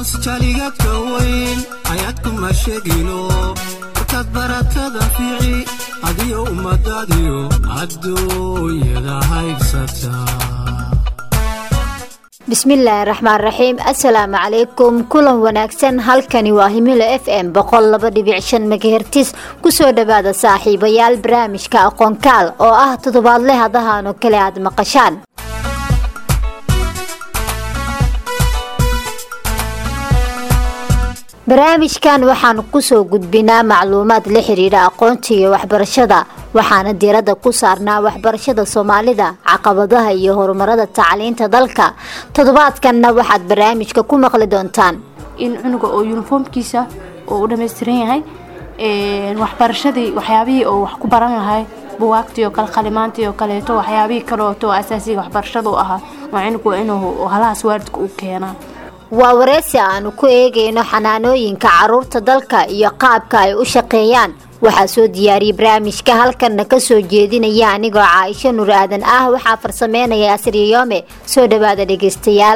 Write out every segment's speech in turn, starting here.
aroos jaligadka weyn ayaad kuma sheegino markaad baratada fiici adiyo ummadaadiyo adduunyada haybsataa bismillaahi raxmaan raxiim assalaamu calaykum kulan wanaagsan halkani waa himilo f m boqol laba dhibic shan megahertis kusoo dhawaada saaxiibayaal barnaamijka aqoonkaal oo ah toddobaadle hadahan oo kale aad maqashaan barnaamijkan waxaanu kusoo gudbinaa macluumaad la xiriira aqoonta iyo waxbarashada waxaana diiradda ku saarnaa waxbarashada soomaalida caqabadaha iyo horumarada tacliinta dalka toddobaadkanna waxaad barnaamijka ku maqli doontaan in cunuga oo yuniformkiisa oo u dhammaystiran yahay waxbarashadii waxyaabihii oo wax ku baran lahay buwaagtii oo kale qalimaantii oo kaleeto waxyaabihii kaleeto oo asaasiga waxbarashada u ahaa waa cunugu inuu halahaas waalidka u keenaa waa wareysi aanu ku eegayno xanaanooyinka caruurta dalka iyo qaabka ay u shaqeeyaan waxaa soo diyaariyey barnaamijka halkanna kasoo jeedinaya anigoo caaisho nur aadan ah waxaa farsameynaya asriyoome soo dhawaada dhegeystayaal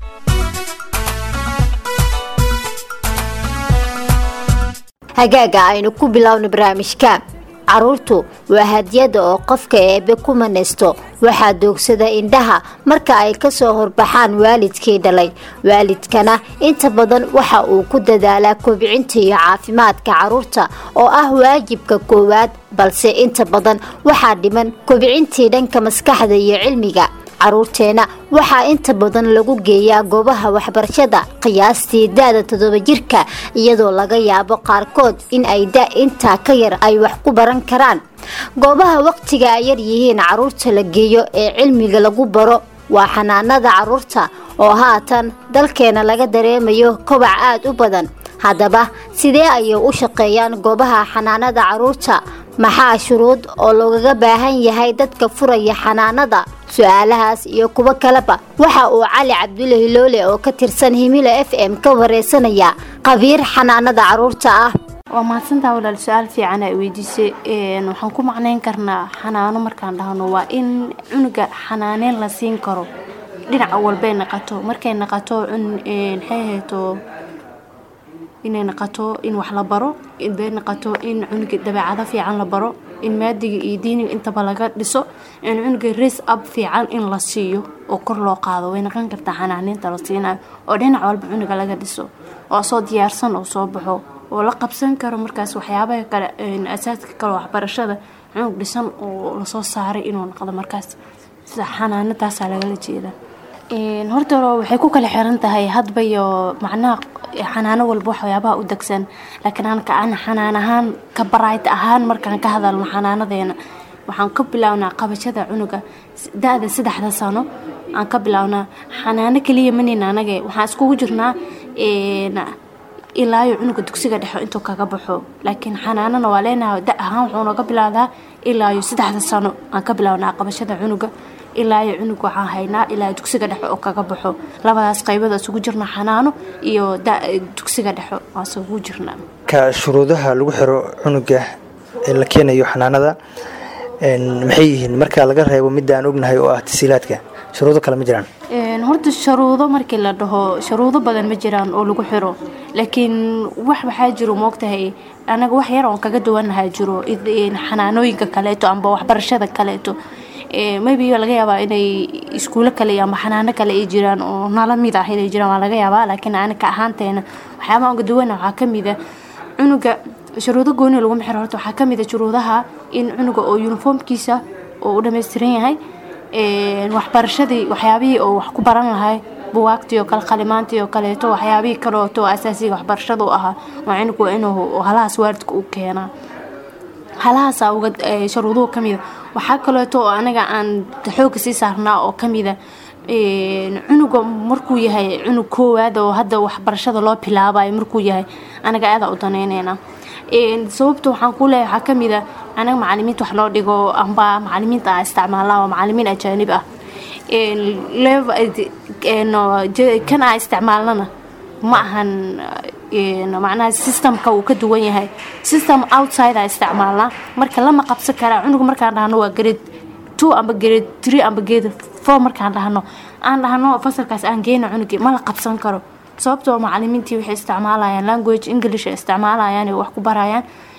hagaaga aynu ku bilowno barnaamijka caruurtu waa hadiyada oo qofka eebe ku manaysto waxaa doogsada indhaha marka ay kasoo horbaxaan waalidkii dhalay waalidkana inta badan waxa uu ku dadaalaa kobcinta iyo caafimaadka caruurta oo ah waajibka koowaad balse inta badan waxaa dhiman kobcintii dhanka maskaxda iyo cilmiga caruurteena waxaa inta badan lagu geeyaa goobaha waxbarashada qiyaastii da-da toddoba jirka iyadoo laga yaabo qaarkood in ay da intaa ka yar ay wax ku baran karaan goobaha waqtiga ay yar yihiin caruurta la geeyo ee cilmiga lagu baro waa xanaanada caruurta oo haatan dalkeena laga dareemayo kobac aada u badan haddaba sidee ayay u shaqeeyaan goobaha xanaanada caruurta maxaa shuruud oo loogaga baahan yahay dadka furaya xanaanada su-aalahaas iyo kuwo kaleba waxa uu cali cabdulle hiloole oo ka tirsan himilo f m ka wareysanaya qabiir xanaanada caruurta ah waa mahadsantaa walaal su-aal fiican ay weydiisay waxaan ku macneyn karnaa xanaano markaan dhahno waa in cunuga xanaaneyn la siin karo dhinaca walbay naqato markay naqato maxay hayto inay naqato in wax la baro inbay naqato in cunuga dabeecado fiican la baro in maadiga iyo diiniga intaba laga dhiso in cunuga res ab fiican in la siiyo oo kor loo qaado way naqan kartaa xanaaneynta la siinayo oo dhinac walba cunuga laga dhiso oo soo diyaarsan oo soo baxo oo la qabsan karo markaas waxyaabaha kale asaaska kale waxbarashada cunug dhisan oo lasoo saaray inuu noqdo markaas sida xanaanadaasaa lagala jeeda horta waxay ku kala xiran tahay hadba iyo macnaha xanaano walba waxyaabaha u degsan laakiin anka aan xanaan ahaan ka barayd ahaan markaan ka hadalno xanaanadeena waxaan ka bilownaa qabashada cunuga da-da saddexda sano aan ka bilownaa xanaano kaliya manina anage waxaan iskugu jirnaa ilaayo cunuga dugsiga dhexo intuu kaga baxo laakiin xanaanana waa leenahay da ahaan wuxuu nooga bilowdaa ilaayo saddexda sano aan ka bilownaa qabashada cunuga ilaayo cunug waxaan haynaa ilaa dugsiga dhexo oo kaga baxo labadaas qaybada isugu jirna xanaano iyo dugsiga dhexo aan isugu jirnaa ka shuruudaha lagu xiro cunuga ee la keenayo xanaanada maxay yihiin marka laga reebo midda aan ognahay oo ah tasiilaadka shuruudo kale ma jiraan horta sharuudo markii la dhaho sharuudo badan ma jiraan oo lagu xiro laakiin wax waxaa jiro moogtahay anaga wax yar oon kaga duwanahaa jiro xanaanooyinka kaleeto amba waxbarashada kaleeto maybe laga yaabaa inay iskuulo kale ama xanaano kale ay jiraan oo nala mid ah inay jiraan waa laga yaabaa laakiin anaka ahaanteena waxyaabaha uga duwana waxaa kamid a cunuga shuruudo gooni laguma xiro horta waxaa kamid a shuruudaha in cunuga oo yuniformkiisa oo u dhammaystiran yahay waxbarashadii waxyaabihii oo wax ku baran lahay buwaagtii oo kale qalimaantii oo kaleeto waxyaabihii kaleeto oo asaasiga waxbarashada u ahaa waa cunugu inuu halahaas waalidka u keenaa halahaasa uga sharuuduhu kamida waxaa kaleeto oo anaga aan xooga sii saarnaa oo kamida cunuga markuu yahay cunug koowaad oo hadda waxbarashada loo bilaabayo markuu yahay anaga aadaa u daneyneyna sababta waxaan ku leeyahay waxaa kamid a anaga macalimiinta wax loo dhigo amba macalimiinta aan isticmaalnaa waa macalimiin ajaanib ah kan aan isticmaalnana ma ahan macnaha systemka uu ka duwan yahay system outside aan isticmaalnaa marka lama qabsan karaa cunuga markaan dhahno waa grade two amba grade three amba grade four markaan dhahno aan dhahno fasalkaas aan geyna cunugii ma la qabsan karo sababtoo macalimiintii waxay isticmaalayaan language english ay isticmaalayaan ay wax ku barayaan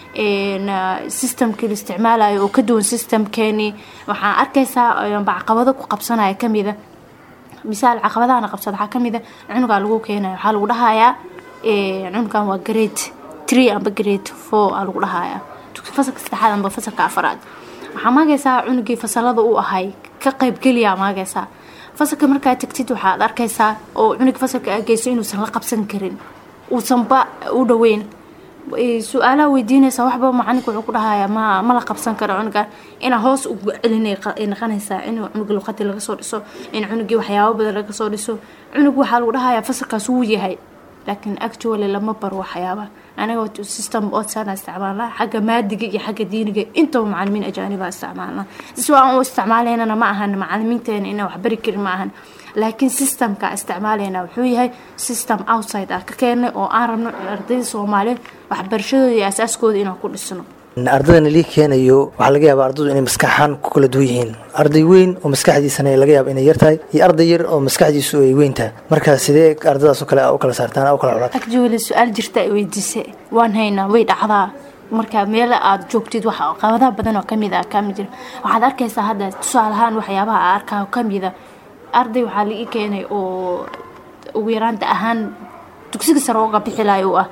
systemkii la isticmaalayo oo ka duwan systemkeenii waxaa arkaysaa caqabado ku qabsanaya kamida misaal caqabadahana qabsada waxaa kamida cunugaa lagu keenaya waxaa lagu dhahayaa cunugan waa grade tree amba grade four aa lagu dhahayaa fasalka saddexaad amba fasalka afaraad waxaa maagaysaa cunugii fasalada uu ahay ka qaybgeliyaa maagaysaa fasalka markaa tagtid waxaad arkaysaa oo cunug fasalka ageyso inuusan la qabsan karin uusanba u dhaweyn su-aalaha weydiinaysa waxba macalinka wuxuu ku dhahayaa ma ma la qabsan karo cunuga inaa hoos ugu celinay noqonaysaa in cunuga luqadii laga soo dhiso in cunugii waxyaabo badan laga soo dhiso cunug waxaa lagu dhahayaa fasalkaas wuu yahay laakiin actually lama baro waxyaabaha anaga system odsana isticmaalnaa xagga maadiga iyo xagga diiniga intaba macalimiin ajaaniba isticmaalnaa si aan u isticmaalaynana ma ahan macalimiinteena inaan waxbari karin ma ahan laakiin systemka isticmaalayna wuxuu yahay system outside ah ka keenay oo aan rabno ardayda soomaaliyeed waxbarashadooda iyo asaaskooda inaan ku dhisno ardaydan lii keenayo waxaa laga yaabaa ardaydu inay maskaxaan ku kala duwan yihiin arday weyn oo maskaxdiisana laga yaaba inay yartahay iyo arday yar oo maskaxdiisu ay weyntahay marka sidee ardadaas oo kale u kala saartaan u kala culaad actually su-aal jirta ay weydiisay waan haynaa way dhacdaa marka meel aad joogtid wax qabadaha badan oo kamid ah kamid jira waxaad arkaysaa hadda tusaale ahaan waxyaabaha a arkaa kamida arday waxaa laii keenay oo ugu yaraanta ahaan dugsiga sare uga bixilayo u ah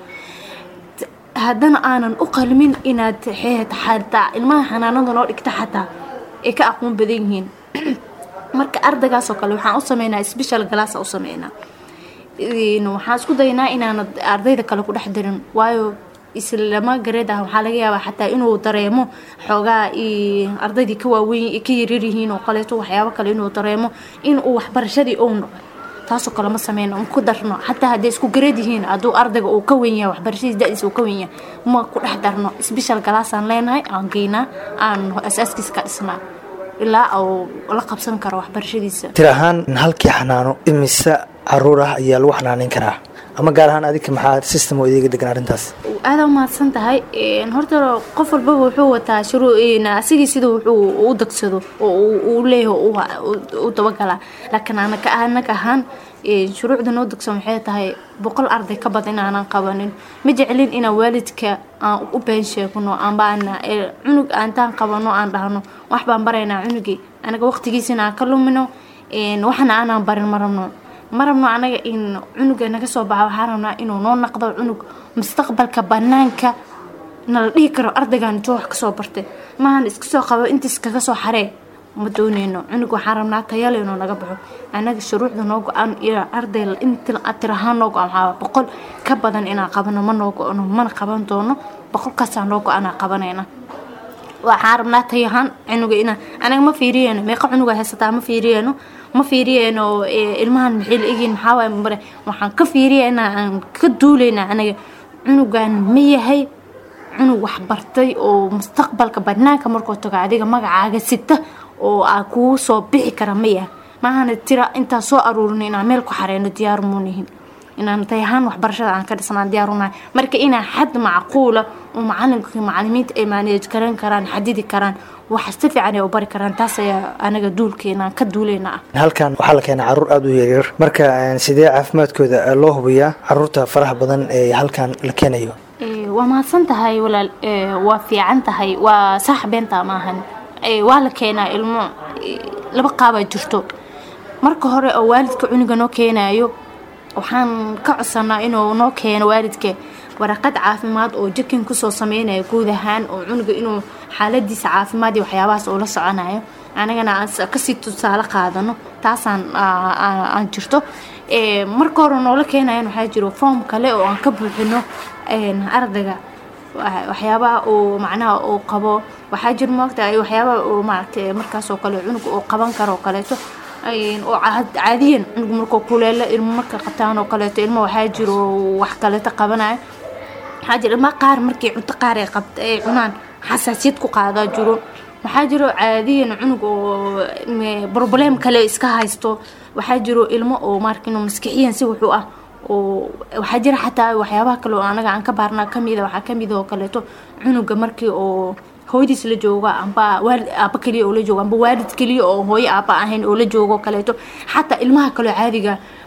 haddana aanan u qalmin inaad xataa ilmaha xanaanada noo dhigta xataa ay ka aqoon badan yihiin marka ardaygaasoo kale waxaan u sameynaa special glass u sameynaa waxaan isku daynaa inaanad ardayda kale ku dhex dirin waayo islama gareed ah waxaa laga yaabaa xataa inuu dareemo xoogaa ardaydii ka waaweyn ka yaryaryihiin oo kaleeto waxyaabo kale inuu dareemo inuu waxbarashadii ou noqo taasoo kale ma sameyno ku darno xataa hadday isku gareed yihiin hadduu ardayga uu ka wen yahay waxbarashadiis da-diisa uu ka wen yahay ma ku dhex darno special galaasaan leenahay aan geynaa aan asaaskiisa ka dhisnaa ilaa uu la qabsan karo waxbarashadiisa tir ahaan halkii xanaano imise caruur ah ayaa lagu xanaaneyn karaa ama gaar ahaan adika maxaa system oo idiga degan arrintaas aada umahadsan tahay horta qof walbaba wuxuu wataa asigii sida wuxuu u dagsado oo uu leeyahay u dabagalaa laakiin anaka anaga ahaan shuruucda noo dagsan waxay tahay boqol arday ka badan inaanan qabanin ma jeclin inaan waalidka aan u been sheegno ambaana cunug aantaan qabano aan dhahno wax baan baraynaa cunugii anaga waqtigiisina aan ka lumino waxna aanaan barin ma rabno ma rabno anaga in cunuga naga soo baxa waxaa rabnaa inuu noo naqdo cunug mustaqbalka banaanka nala dhihi karo ardaygan intuu wax kasoo bartay maahan iska soo qabo intiis kaga soo xaree ma dooneyno cunug waxaan rabnaa tayale inuu naga baxo anaga shuruucda noo go-aan iyo arday tirahaan noo go-an waxaa boqol ka badan inaan qabano ma noo go-no mana qaban doono boqolkaasaa noo go-anaa qabanayna waxaan rabnaa tayahaan cunuga inaa anaga ma fiiriyeyno meeqa cunuga haysataa ma fiiriyeyno ma fiiriyeyno ilmahan maxay la egyihin maxaa waay mare waxaan ka fiiriyeynaa aan ka duuleynaa anaga cunugan ma yahay cunug waxbartay oo mustaqbalka banaanka markuu tago adiga magacaaga sita oo aa kuu soo bixi kara ma yahay maahana tira intaan soo aruurino inaan meel ku xareyno diyaar muunihin inaan tayahaan waxbarashada aan ka dhisnaan diyaarunahay marka inaa xad macquula oo macalinka macalimiinta ay maaneej garan karaan xadidi karaan wax si fiican ay u bari karaan taas ayaa anaga duulkeena ka duuleyna ah halkan waxaa la keenaa caruur aada u yaryar marka sidee caafimaadkooda loo hubiyaa caruurta faraha badan ee halkan la keenayo waa mahadsan tahay walaal waa fiican tahay waa sax beenta maahan waa la keenaa ilmo laba qaabaa jirto marka hore oo waalidka cunuga noo keenayo waxaan ka codsanaa inuu noo keeno waalidka waraqad caafimaad oo jakin kusoo sameynaya guud ahaan oo cunuga inuu xaaladiisa caafimaad iyo waxyaabahaas uu la soconayo anagana aan kasii tusaale qaadano taasaan aan jirto marka hore noola keenayan waxaa jiro foom kale oo aan ka buuxino ardayga waxyaabaha uu macnaha uu qabo waxaa jiro moogta waxyaabaha uu maaragtay markaasoo kale cunuga uu qaban karo oo kaleeto oo caadiyan cunug markuu kuleelo ilmo marka qabtaan oo kaleeto ilmo waxaa jiro wax kaleeto qabanayo waxaa jiro ilma qaar markii cunto qaar ay qabt ay cunaan xasaasiyad ku qaadaa jiro waxaa jiro caadiyan cunug oo broblem kale iska haysto waxaa jiro ilmo oo marka inuu maskixiyan si wuxuu ah oo waxaa jira xataa waxyaabaha kale oo anaga aan ka baarnaa kamida waxaa kamid oo kaleeto cunuga markii oo hooyadiis la jooga amba waalid aaba keliya oo la joogo amba waalid keliya oo hooyo aaba ahayn oo la joogo kaleeto xataa ilmaha kaleo caadiga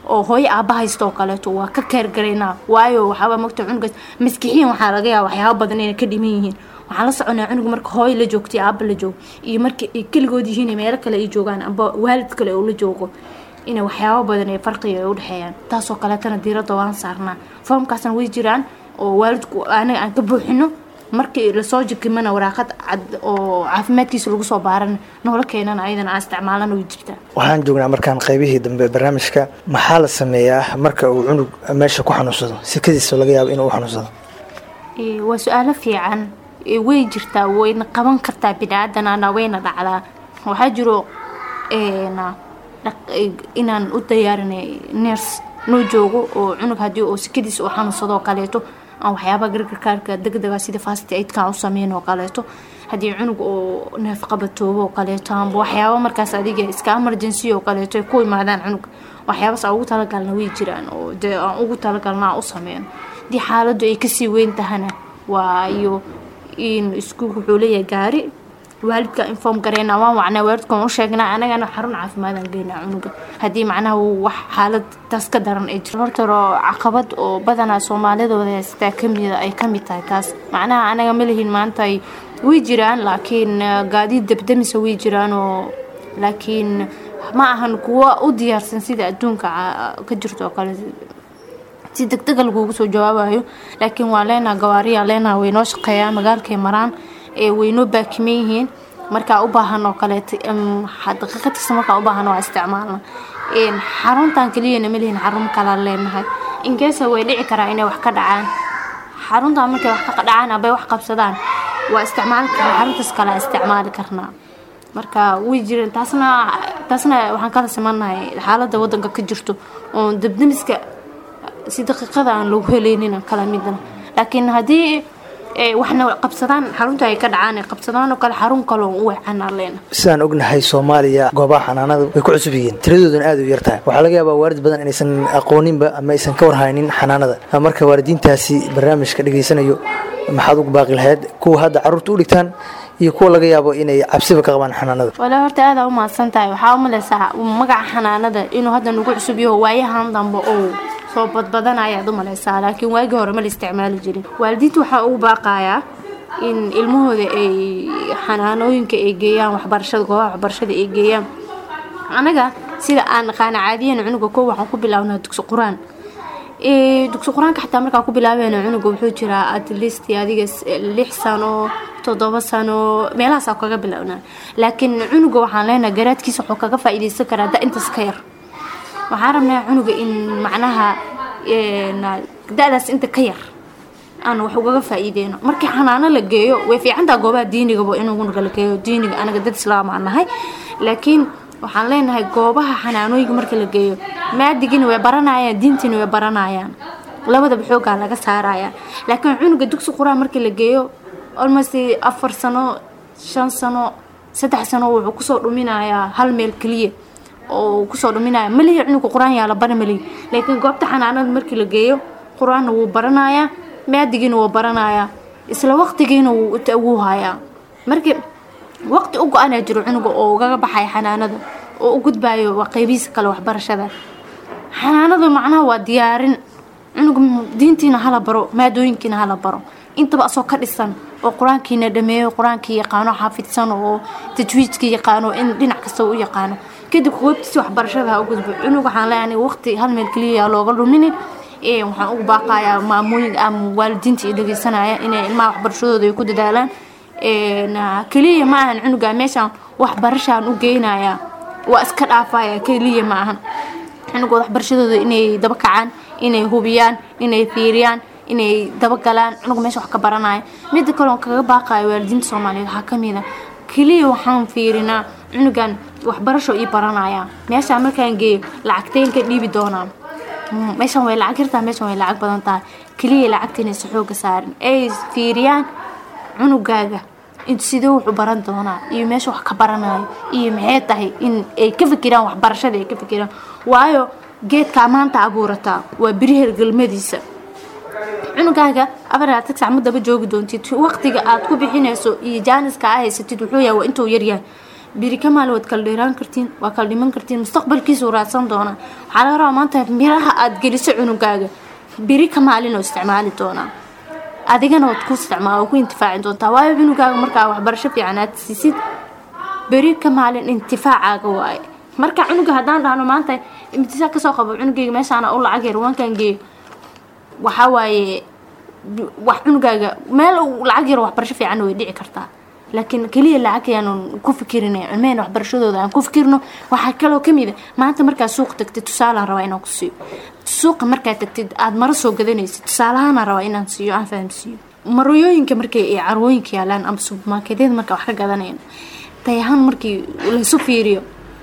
oo hooyo aaba haysta oo kaleeto waa ka keergaraynaa waayo waxaaba mogta cunugaas maskixiin waxaa laga yaaba waxyaaba badan inay ka dhiman yihiin waxaan la soconaa cunuga marka hooyo la joogto iyo aaba la joogo iyo marka ay keligood yihiin meelo kale ay joogaan amba waalid kale oo la joogo inay waxyaabo badan ee farqiga ay udhexeeyaan taasoo kaleetana diiradda waan saarnaa foomkaasna way jiraan oo waalidku anaga aan ka buuxino markii lasoo jikimana waraaqad cad oo caafimaadkiisa lagu soo baaran noola keenana ayadana aan isticmaalana way jirtaa waxaan joognaa markaan qaybihii dambe ee barnaamijka maxaa la sameeyaa marka uu cunug meesha ku xanuunsado sikadiisa laga yaabo inuu u xanuunsado Ee, waa su-aalo fiican Ee, way jirtaa wayna qaban kartaa bini-aadanana wayna dhacdaa waxaa jiro een, dhaq- ee, inaan u diyaarinay ners noo joogo oo cunug haddii oo sikadiisa u xanuunsado oo kaleeto aan waxyaaba gargarkaarka degdega sida fast aidkaan u sameyn oo kaleeto haddii cunug oo neef qabatoobo oo kaleeto amba waxyaaba markaas adiga iska emergency oo kaleeto ay ku imaadaan cunug waxyaabas aan ugu talagalna way jiraan oo dee aan ugu talagalna aan u sameyno haddii xaaladdu ay kasii weyn tahana waa iyo in iskuulka wuxuu leeyahay gaari waalidka inform gareyna waan wacnaa waalidkan u sheegnaa anagana xarun caafimaadaan geynaa cunuga haddii macnaha uu wax xaalad taas ka daran ay jirto horta oo caqabad oo badanaa soomaalidooda haystaa kamida ay kamid tahay taas macnaha anaga ma lihin maanta ay way jiraan laakiin eh, gaadiid debdemisa way jiraan oo laakiin ma ahan kuwo u diyaarsan sida adduunka ca- ka jirto oo kale si degdega lagugu soo jawaabayo laakiin waa leenaha gawaariya leenaha waynoo shaqeeyaan magaalkay maraan ee waynoo baakiman yihiin markaa u baahan oo kaleeto em, ha- daqiiqad kasta markaa u baahan waa isticmaalna Een, xaruntan keliyana ma lihin xarun kalaa leenahay inkeesa way dhici karaa inay wax ka dhacaan xaruntan markay wax ka dhacaan abay wax qabsadaan waa isticmaali karnaa xaruntaas kale isticmaali karnaa marka way jireen taasna taasna waxaan kala simanahay xaaladda wadanka ka jirto oo debdemiska si daqiiqada aan lagu helaynin kala midna laakiin haddii eh, waxna qabsadaan xarunta ay ka dhacaan ay qabsadaan oo kale xarun kale oo u weecanaa leena sidaan ognahay soomaaliya goobaha xanaanada way ku cusub yihiin tiradooduna aad u yartahay waxaa laga yaabaa waalid badan inaysan aqooninba ama aysan ka warhaynin xanaanada marka waalidiintaasi barnaamijka dhegaysanayo maxaad ugu baaqi lahayd kuwa hadda carruurta u dhigtaan iyo kuwa laga yaabo inay cabsiba ka qabaan xanaanada walaa horta aada u mahadsan tahay waxaa u maleysaa magaca xanaanada inuu hadda nagu cusub yaho waayahan dambe oo soo badbadanaya aad u maleysaa laakiin waagii hore ma la isticmaali jirin waalidiinta waxaa ugu baaqayaa in ilmahooda ay xanaanooyinka ay geeyaan waxbarashada goobaha waxbarashada ay geeyaan anaga sida aan naqaana caadiyan cunuga ko waxaan ku bilaabnaa dugsi qur-aan Ee, dugsi qur-aanka xataa markaan ku bilaabeyna cunuga wuxuu jiraa at least adiga s- lix sano toddoba sano meelahaasaa kaga bilaabnaa laakiin cunuga waxaan leenahay garaadkiisa wuxuu kaga faa'iidaysan karaa da intaas ka yar waxaan rabnaa cunuga in macnaha een, da-daas inta ka yar aan wax ugaga faa'iideyno markii xanaano la geeyo way fiicantaa goobaha diinigaba in cunuga la geeyo diiniga anaga dad islaam aan nahay laakiin waxaan leenahay goobaha xanaanooyinka marka la geeyo maadigina way baranayaan diintiina way baranayaan labadaba xoogaa laga saaraya laakiin cunuga dugsi qur-aan markii la geeyo almost afar sano shan sano saddex sano wuxuu kusoo dhuminayaa hal meel keliya oo kusoo dhuminaya malihi cunuga qur-aan yaa la bara malihi laakiin goobta xanaanada markii la geeyo qur-aanna wuu baranayaa maadigiina wuu baranayaa isla waqtigiina wuu wuu hayaa markii waqti u go-anaa jiro cunuga oo ugaga baxaya xanaanada oo u gudbayo waa qeybihiisa kale waxbarashada xanaanadu macnaha waa diyaarin cunuga diintiina hala baro maadooyinkiina hala baro intaba asoo ka dhisan oo qur-aankiina dhameeyo qur-aankii yaqaano xaafidsan oo tajwiidkii yaqaano in dhinac kasta u yaqaano kadib goobtiisi waxbarashada ha u gudbo cunug waxaan leeyahay waqti hal meel keliya looga luminin ee waxaan ugu baaqayaa maamooyin ama waalidiinta iyo dhegeysanaya inay ilmaha waxbarashadooda ay ku dadaalaan keliya ma ahan cunuga meeshaan waxbarashaan u geynaya waa iska dhaafaya keliya ma ahan cunugood waxbarashadooda inay daba kacaan inay hubiyaan inay fiiriyaan inay dabagalaan cunuga meesha wax ka baranaya mida kale oo kaga baaqayo waalidiinta soomaaliyeed waxaa kamid a keliya waxaan fiirinaa cunugan waxbarasho ii baranaya meeshaan markaan geeyo lacagteen ka dhiibi doonaa meeshan way lacag yartaa meeshan way lacag badan tahay keliya lacagta inaysa xooga saarin ay fiiriyaan cunugaaga sidee wuxuu baran doonaa iyo meesha wax ka baranayo iyo maxay tahay in ay ka fikiraan waxbarashada ay ka fikiraan waayo geedkaa maanta abuurataa waa beri hergelmadiisa cunugaaga afaraatig sac ma daba joogi doontid waqtiga aad ku bixinayso iyo jaaniska aa haysatid wuxuu yahay waa intuu yaryahay biri ka maalin waad kala dheeraan kartiin waa kala dhiman kartiin mustaqbalkiisuu raadsan doonaa waxaa laga rabaa maanta miraha aad geliso cunugaaga biri ka maalin oo isticmaali doonaa adigana waad ku isticmaal oo ku intifaaci doontaa waayo cunugaaga markaa waxbarasho fiican aad siisid beri ka maalin intifaacaaga waaye marka cunuga haddaan dhahno maanta imtisaa kasoo qabo cunugayga meeshaana u lacag yar waankan geeyo waxaa waaye wax cunugaaga meel uu lacag yar waxbarasho fiican way dhici kartaa laakiin keliya lacag ayaanu ku fikirinay cilmehena waxbarashadooda aan ku fikirno waxaa kaloo kamid a maanta markaad suuq tagtid tusaalaan rabaa inaan ku siiyo suuqa markaad tagtid aada maro soo gadanaysid tusaalahaana rabaa inaan siiyo aan fahamsiiyo marooyooyinka markay ay carwooyinka yaalaan ama subermarketyada marka wax ka gadanayno tay ahaan markii laysu fiiriyo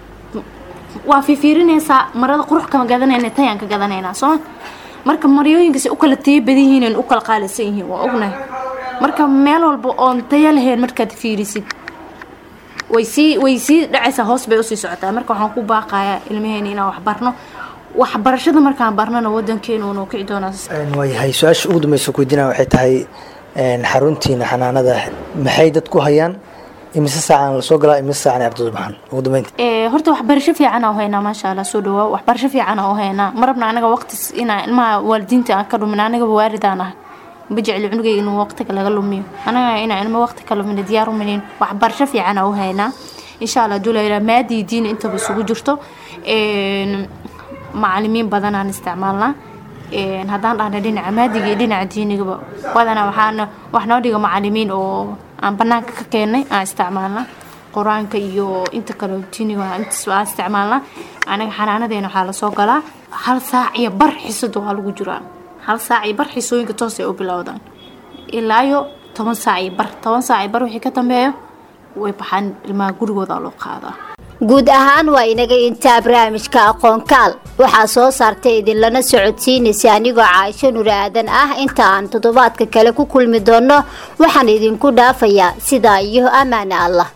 waa fiifiirinaysaa marada qurux kama gadanayna tayaan ka gadanaynaa sooma marka maryooyinkas u kala tayo badan yihiin u kala qaalisan yihiin waa ognahay marka meel walba oon tayo lahayn markaad fiirisid way sii way sii dhacaysaa hoos bay usii socotaa marka waxaan ku baaqayaa ilmaheena inaan waxbarno waxbarashada markaan barnana wadankeenu unu kici doonaa waayahay su-aasha ugu dambeysa kuweydiinaa waxay tahay xaruntiina xanaanada maxay dad ku hayaan imise saacaan lasoo galaa imise saacan ardaydu baxaan ugu dambeynta horta waxbarasho fiican u haynaa maasha allah soo dhawaa waxbarasho fiican u haynaa marabna anaga waqti inaa ilmaha waalidiinta aan ka dhumin anagaba waalidaan ah ma jecli cunugayga inuu waqtiga laga lumiyo anaga inaa ilmo waqti ka lumina diyaar umanin waxbarasho fiican u haynaa insha allah haduu layidhaha maadii diin intaba isugu jirto macalimiin badanaan isticmaalnaa haddaan dhahna dhinaca maadiga iyo dhinaca diinigaba badanaa waxaana wax noo dhiga macalimiin oo aan banaanka ka keenay aan isticmaalnaa qur-aanka iyo inta kale diiniga intaas aan isticmaalnaa anaga xanaanadeena waxaa lasoo galaa hal saac iyo bar xisada waa lagu jiraa hal saac iyo bar xisooyinka toos ay u bilowdaan ilaayo toban saac iyo bar toban saac iyo bar wixii ka dambeeyo way baxaan ilmaha gurigooda loo qaadaa guud ahaan waa inaga intaa barnaamijka aqoonkaal waxaa soo saartay idinlana socodsiinaysa anigoo caaisho nur aadan ah inta aan toddobaadka kale ku kulmi doonno waxaan idinku dhaafayaa sidaa iyo ammaane allah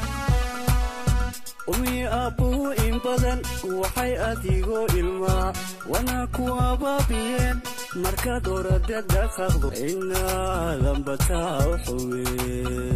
umi aabbuhu in badan waxay adigoo ilmaa wana ku abaabiyeen markaad oradad dhaqaqdo inaadan bataa u xuween